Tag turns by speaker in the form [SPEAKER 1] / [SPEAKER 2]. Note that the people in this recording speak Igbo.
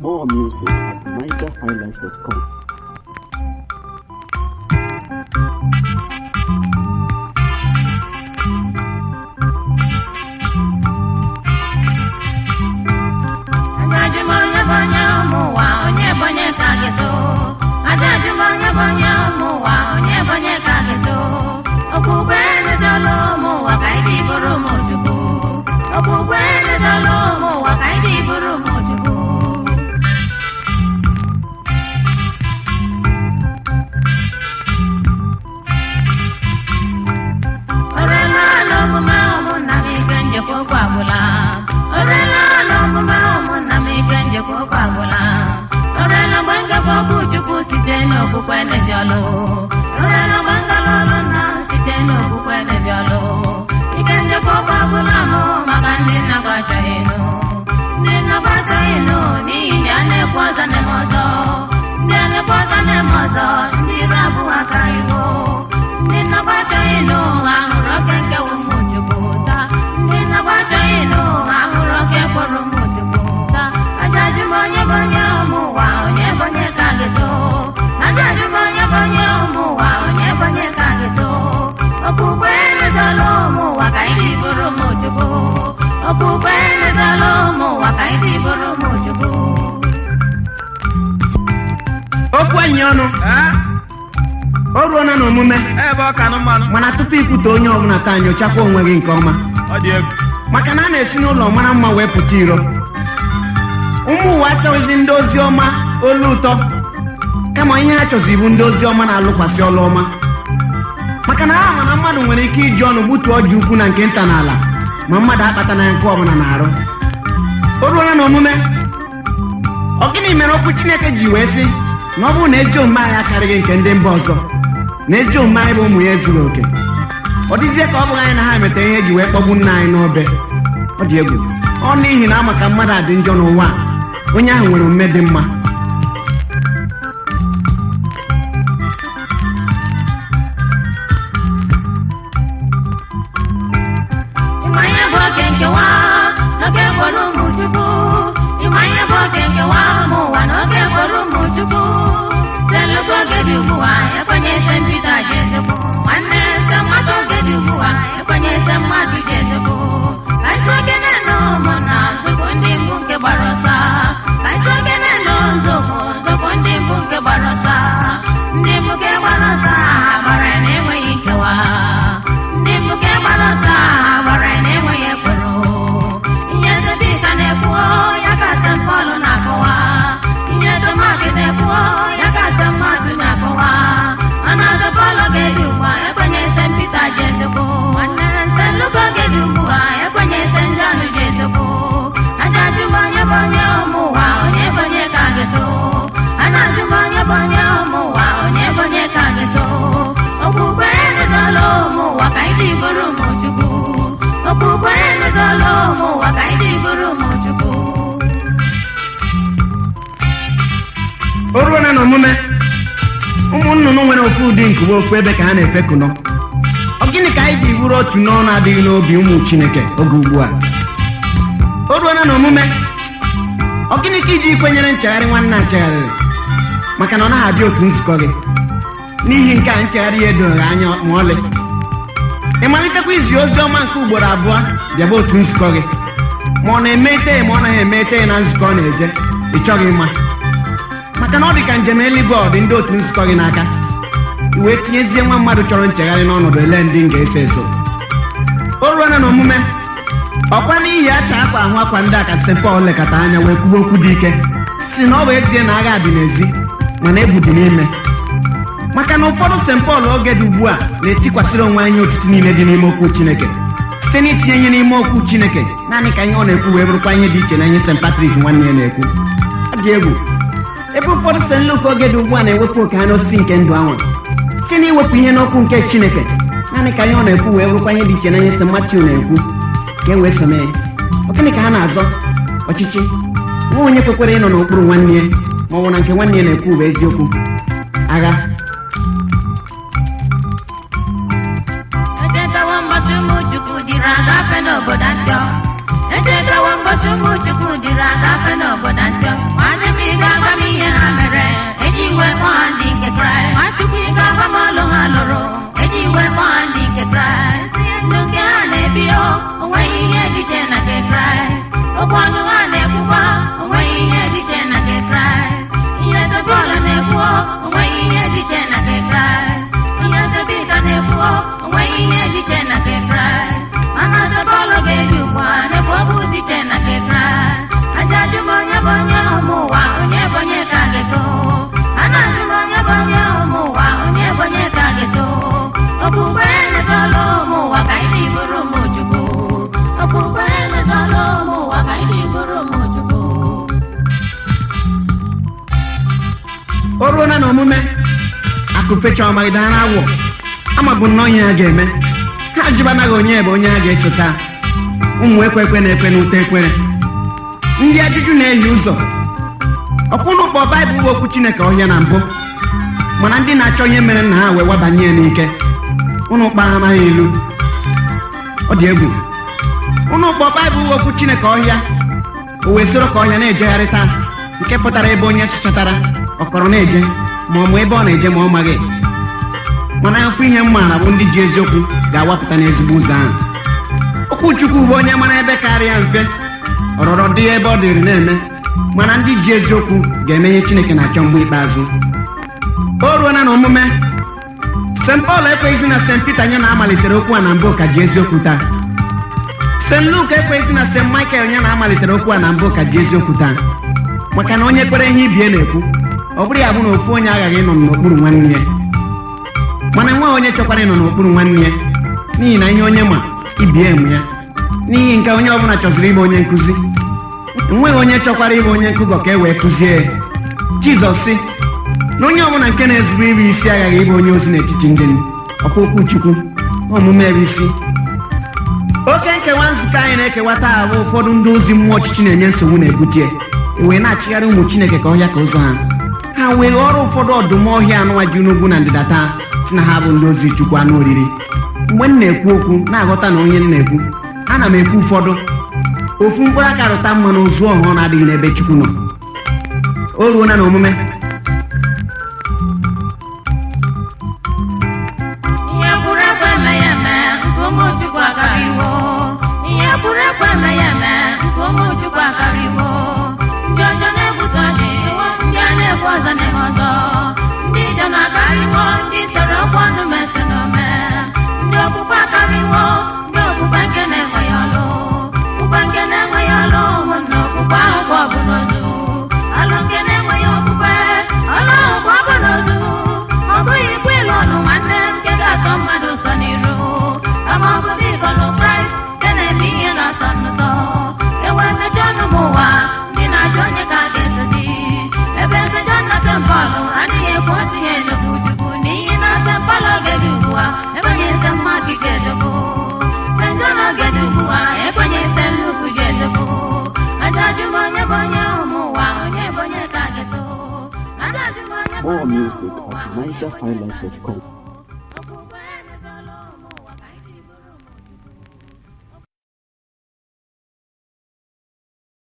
[SPEAKER 1] More music at nigerhighlife.com.
[SPEAKER 2] Ajajumanya banya ụmụnwa onye banye ka gị so Ajajumanya banya ụmụnwa onye banye ka gị so Okwukwe ededala ụmụnwa ka ịdị bụrụ ụmụ Chukwu Okwukwe ededala ụmụnwa ka ịdị bụrụ ụmụ Chukwu Orela ala omume ụmụnna m ike njekwa okwu agwụla Orela ala omume ụmụnna m ike njekwa okwu agwụla Orela mgbe ngakwa okwu Chukwu site n'okwukwe na-eji ọlụ Orela mgbe ngala ọlụ nna site n'okwukwe na-eji ọlụ Ike njekwa okwu agwụla m maka ndị nnagwa achọghị ịnụ Ndị nnagwa achọghị ịnụ n'ihi ndị a na-ekwu ọzọ na-eme ọzọ Ndị a na-ekwu ọzọ na-eme ọzọ ndị ire abụọ aka iwu ndị nnagwa achọghị ịnụ ahụrụ oke nkewa ụmụ Chukwu taa ndị nnagwa achọghị ịnụ ahụrụ oke kpọrọ ụmụ Chukwu taa ajajụ m onye bụ onye ụmụ ụwa onye bụ onye ka gị so ajajụ m onye bụ onye ụmụ ụwa onye bụ onye ka gị so okpukpe emezola ụmụ ụwa ka ịdị bụrụ ụmụ Chukwu okpukpe emezola ụmụ ụwa ka ịdị bụrụ ụmụ Chukwu
[SPEAKER 3] okwu enyi ọnụ o ruona n'omume
[SPEAKER 4] ebe ọ ka nụ mmanụ
[SPEAKER 3] mana tupu ikwute onye ọbụla taa nyochakwa onwe gị nke ọma
[SPEAKER 4] ọ dị egwu
[SPEAKER 3] maka na a na-esi n'ụlọ mara mma wee pụta iro ụmụ ụwa achọghịzi ndị ozi ọma olu ụtọ kama ihe ha chọzi bụ ndị ozi ọma na-alụkwasị ọlụ ọma maka na ha ma na mmadụ nwere ike iji ọnụ gbutuo ji ukwu na nke nta n'ala ma mmadụ akpata na nke ọbụla na-arụ o ruola n'omume ọ gịnị mere okwu chineke ji wee sị na ọ bụrụ na ezi omume anyị akarịghị nke ndị mba ọzọ na ezi omume anyị bụ ụmụ ya ezuru oke ọ dịzie ka ọ bụghị anyị na ha emeta ihe eji wee kpọgbu nna anyị n'obe ọ dị egwu ọ n'ihi na ama ka mmadụ adị njọ n'ụwa a, onye ahụ nwere omume dị mma
[SPEAKER 2] Ịma ihe bụ oke nkewa n'oge gwọrọ ụmụ Chukwu Ịma ihe bụ oke nkewa ụmụ ụwa n'oge gwọrọ ụmụ Chukwu Leluka oge dị ugbu a ekwenye ese mbido a ji ezekwu Nwanne ese mmadụ oge dị ugbu a ekwenye ese mmadụ ji ezekwu Ka isi oge na-enu ụmụ na nzọpụ ndị mbụ nke gbara ọsọ Ka isi oge na-enu nzọpụ nzọpụ ndị mbụ nke gbara ọsọ Ndị mbụ nke gbara ọsọ ha gbara ya na-enweghị nkewa ndị mbuke gbara ọsọ a gbara ya na-enweghị ekworo ihe zebika na-ekwuo ya ka ase pọlụ na-akọwa ihe zomaki na-ekwuo ya ka ase mmadụ na-akọwa mana aze pọlụ ga-eji ugbu a ekwenye ese mpita ji ezekwo nwanne nse lugo ga-eji ugbu a ekwenye ese ndị anụ ji ezekwo ajajụ m onye bụ onye ụmụ ụwa onye bụ onye ka gị so anajụ m onye bụ onye ụmụ ụwa onye bụ onye ka gị so okpukpe emezola ụmụ ụwa ka anyị dị bụrụ ụmụ Chukwu okpukpe emezola ụmụ ụwa ka anyị dị bụrụ ụmụ Chukwu
[SPEAKER 3] o ruona n'omume ụmụ nnụnụ nwere ofu ụdị nkuwe ofu ebe ka ha na-efekụnọ ọ gịnị ka anyị ji bụrụ otu n'ọnụ adịghị n'obi ụmụ chineke oge ugbu a o ruona n'omume ọ gịnị ka iji kwenyere nchegharị nwanne a chegharịrị maka na ọ naghị abịa otu nzukọ gị n'ihi nke a nchegharị ya edoghị anya ma ọlị ị malitekwa izi ozi ọma nke ugboro abụọ bịaba otu nzukọ gị ma ọ na-eme ite ma ọ naghị eme ite na nzukọ ọ na-eje ị chọghị ịma maka na ọ dị ka njem eluigwe ọ dị ndị otu nzukọ gị n'aka i wee tinyezie nwa mmadụ chọrọ nchegharị n'ọnọdụ ele ndị m ga-eso eso o ruola n'omume ọkwa n'ihi acha akwa ahụ akwa ndị a ka St. Paul lekọta anya wee kwuo okwu dị ike si na ọ bụ ezie na agha dị n'ezi mana egwu dị n'ime maka na ụfọdụ St. Paul oge dị ugbu a na-etikwasịrị onwe anyị otiti niile dị n'ime okwu Chineke site n'itinye ihe n'ime okwu Chineke naanị ka ihe ọ na-ekwu wee bụrụkwa ihe dị iche na ihe St. Patrick nwanne ya na-ekwu ọ dị egwu ebe ụfọdụ St. Luke oge dị ugbu a na-ewepụ oke ha n'osisi nke ndụ ahụ site n'iwepụ ihe n'okwu nke Chineke naanị ka ihe ọ na-ekwu wee bụrụkwa ihe dị iche na ihe St. Matthew na-ekwu ka e wee so mee ọ gịnị ka ha na-azọ ọchịchị nwa onye kwekwara ịnọ n'okpuru nwanne ya ma ọ bụ na nke nwanne ya na-ekwu bụ eziokwu agha
[SPEAKER 2] echetawa mgbasa ụmụ Chukwu dịrị agafe n'obodo Antioch echetawa mgbasa ụmụ Chukwu dịrị agafe n'obodo Antioch nwanne m chukwu ịga agbamọlụ ha lụrụ eji iwe kpọọ ndị nke kraịst ihe ndụ nke ha na-ebi o onweghị ihe dị iche na nke kraịst okwu ọnụ ha na-ekwukwa onweghị ihe dị iche na nke kraịst ihe eze bọọlụ na-ekwu o onweghị ihe dị iche na nke kraịst ihe eze bika na-ekwu o onweghị ihe dị iche na nke kraịst mana eze bọọlụ ga-eji ugbu a na-ekwu okwu dị iche na nke kraịst aja ajụm onye bụ onye ụmụ ụwa onye bụ onye ka ga-eto a na-ajụ m onye bụ onye ụmụ ụwa onye bụ onye ka ga-eto okpukpe emetọla ụmụ ụwa ka anyị bụrụ ụmụ chukwu okpukpe emetọla ụmụ ụwa ka anyị bụrụ ụmụ chukwu
[SPEAKER 3] o ruola na omume akụfecha ọmagidara awọ ama bụ nnọọ ihe ha ga-eme ha ajụbanaghị onye bụ onye ha ga-esota ụmụ ekwekwe na-ekwe n'ute ekwere ndị ajụjụ na-eyi ụzọ ọkwụnụ kpọ baịbụl bụ okwu chineke ọhịa na mbụ mana ndị na-achọ ihe mere nna ha wee wabanye ya n'ike ụnụ kpa ha amaghị ilu ọ dị egwu ụnụ kpọ baịbụl bụ okwu chineke ọhịa o wee soro ka ọhịa na-ejegharịta nke pụtara ebe onye chọtara ọkọrọ na-eje ma ọ ma ebe ọ na-eje ma ọ maghị mana afọ ihe m maara bụ ndị ji eziokwu ga-awapụta n'ezigbo ụzọ ahụ okwu chukwu bụ onye mara ebe karịa mfe ọrọrọ dị ebe ọ dịrị na-eme mana ndị ji eziokwu ga-eme ihe chineke na-achọ mgbe ikpeazụ o ruola na omume st paul ekweghịzi na st peter nye na-amalitere okwu a na mbụ ka ji eziokwu taa st luke ekweghịzi na st michael nye na-amalitere okwu a na mbụ ka ji eziokwu taa maka na onye kwere ihe ibie na-ekwu ọ bụrụ ya bụ na ofu onye aghaghị ịnọ n'okpuru nwanne ya mana enweghị onye chọkwara ịnọ n'okpuru nwanne ya n'ihi na ihe onye ma ibie emu ya n'ihi nke onye ọbụla chọziri ịbụ onye nkụzi enweghị onye chọkwara ịbụ onye nkụgọ ka e wee kụzie ya jizọs sị na onye ọbụla nke na-ezube ịbụ isi aghaghị ịbụ onye ozi n'etiti ndị ọkwa okwu chukwu omume bụ isi oke nkewa nzukọ anyị na-ekewa taa bụ ụfọdụ ndị ozi mmụọ ọchịchị na-enye nsogbu na-ebute wee na-achịgharị ụmụ chineke ka ọhịa ka ụzọ ha ha wee ghọrọ ụfọdụ ọdụm ọhịa anụwa ji n'ugwu na ndịda taa si na ha bụ ndị ozi chukwu anụ oriri mgbe m na-ekwu okwu na-aghọta na onye m na-ekwu ana m ekwu ụfọdụ ofu mkpụrụ aka rụta mma na ozu ọhụrụ na-adịghị n'ebe chukwu nọ o ruola na omume
[SPEAKER 2] ihe kwuru ekwe eme ya eme nke ụmụ chukwu akarịwo ihe kwuru ekwe eme ya eme nke ụmụ chukwu akarịwo ndị ọjọọ na-ebute ọjị ndị a na-ebu ọzọ na-eme ọzọ ndị ijọ na-akarịwo ndị soro okwu ọnụ mesi n'ome ndị okpukpe akarịwo ndị okpukpe nke na-enweghị ọlụ okpukpe nke na-enweghị ọlụ ụmụnna okpukpe ahụ bụ ọbụ n'ozu ọlụ nke na-enweghị okpukpe ọlụ ahụ bụ ọbụ n'ozu ọ bụghị ikwu ịlụ ọnụ nwanne nke ga-atọ mmadụ ụsọ n'iru kama ọ bụ ịgọlụ kraịst nke na-eme ihe ga-asọ n'ụzọ enwe mmejọ ọnụ m ụwa ndị na-ajụ onye ka a ga-esodi ebe nsejọ na sempọlụ adịghị ekwu otu ihe elokwu chukwu n'ihi na sempọlụ oge dị ugbu a enweghị nse mmadụ ga-elokwu senjọ n'oge dị ugbu a ekwenye nse nnukwu ga-elokwu ajajụ m onye bụ onye ụmụ ụwa onye bụ onye ka a ga-eto ajajụ m onye bụ
[SPEAKER 1] More
[SPEAKER 2] onye
[SPEAKER 1] music
[SPEAKER 2] ụmụ ụwa
[SPEAKER 1] at nigerhighlife.com.